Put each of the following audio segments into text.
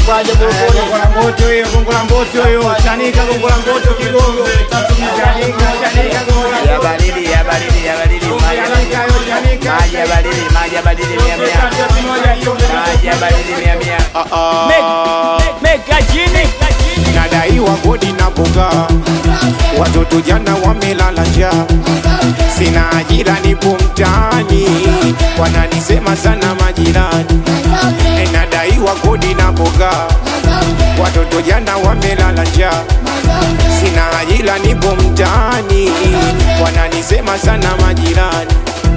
Kwaje Burukuni? Gongo la moto hiyo, gongo la moto hiyo, chanika gongo la moto kigongo. Chanika, chanika gongo la Ya moto. baridi, ya baridi, ya baridi, maji ya baridi. Chanika hiyo, chanika. Maji ya baridi, maji ya baridi mia mia. Maji ya baridi mia mia. Meka chini. Nadaiwa kodi na boga, watoto jana wamelala njaa, sina ajira, nipo mtaani, wananisema sana majirani. E, Nadaiwa kodi na boga, watoto jana wamelala njaa, sina ajira, nipo mtaani, wananisema sana majirani.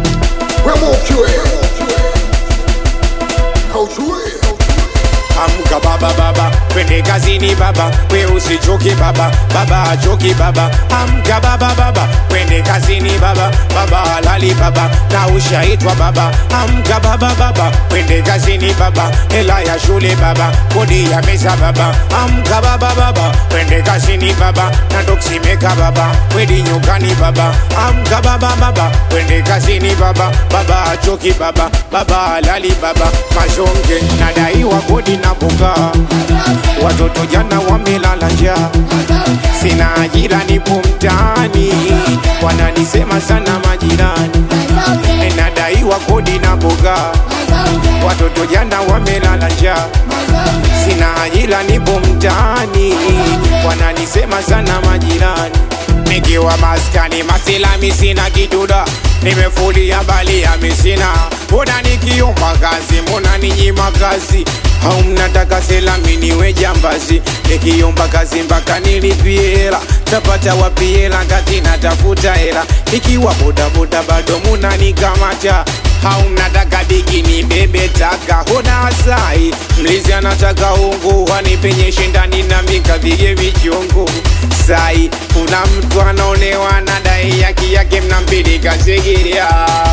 Amka baba baba, twende kazini baba, we usichoke baba, baba achoki baba. Amka baba baba, twende kazini baba, baba halali baba, na ushaitwa baba. Amka baba baba, twende kazini baba, hela ya shule baba, kodi ya meza baba. Amka baba baba, twende kazini baba, na doksimeka baba, wedi nyumbani baba. Amka baba baba, twende kazini baba, baba achoki baba, baba halali baba, mashonge nadaiwa kodi na boga, watoto jana wamelala njaa, sina ajira, nipo mtaani, wananisema sana majirani, E, nadaiwa kodi na boga, watoto jana wamelala njaa, sina ajira, nipo mtaani, wananisema sana majirani, nikiwa maskani masilami sina kiduda nimefulia bali ya misina mbona nikiomba kazi mbona ninyima kazi au mnataka selami niwe jambazi nikiomba kazi mpaka nilipie hela tapata wapi hela kati natafuta hela ikiwa bodaboda bado munanikamata au mnataka bigi ni bebe taka hona asai mlizi anataka ungu wanipenyeshe ndani na mikavige vichungu sai kuna mtu anaonewa na dai yaki yake mnampilika sigiria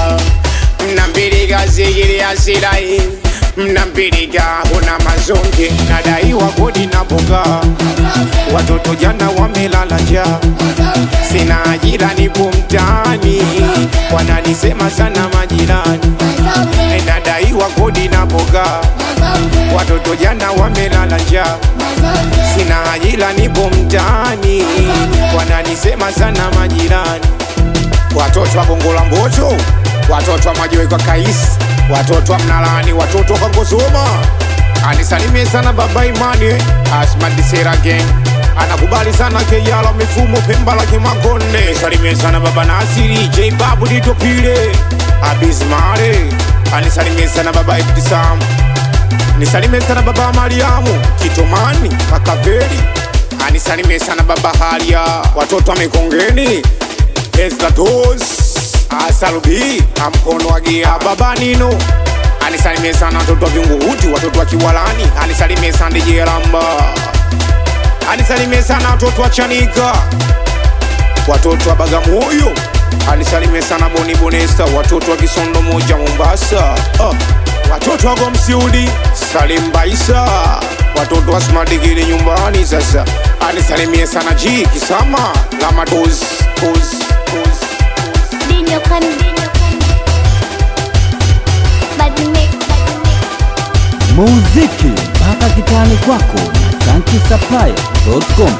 mnampilika sigiria sirai mnampilika huna mazonge nadaiwa kodi na boga watoto jana wamelala njaa sina ajira nipo mtaani wananisema sana majirani E, nadaiwa kodi na boga watoto jana wamelala njaa sina ajira nipo mtaani wananisema sana majirani watoto wa gongo la mboto watoto wa majiwe kwa kaisi watoto wa mnalani watoto wa kangosoma anisalimie sana baba imani asmadisera gang anakubali sana keyala mifumo pemba la kimakonde salimie sana baba nasiri j babu ditopile abismare anisalimie sana baba ibtisam nisalimie sana baba mariamu kitomani makaveri anisalimie sana baba halia watoto wa mikongeni Estados Asalubi amkono wa gia baba Nino anisalimie sana watoto wa Vingunguti, watoto wa Kiwalani anisalimie sana DJ Ramba anisalimie sana watoto wa Chanika, watoto wa Bagamoyo anisalimie sana Boni Bonesta, watoto wa Kisondo moja Mombasa, ah, watoto wa Gomsiudi Salim Baisa, watoto wa Smadigili nyumbani sasa anisalimie sana G Kisama Lama Doz Doz Doz Dinyo kan dinyo kan Bad mix bad mix muziki mpaka kitani kwako na chankisaplaya.com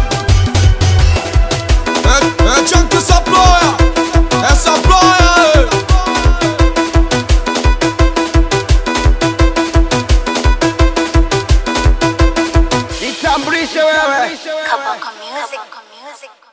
É, é Chunk essa ploia, essa ploia. Jitambulishe wewe. Kabaka music Kabaka music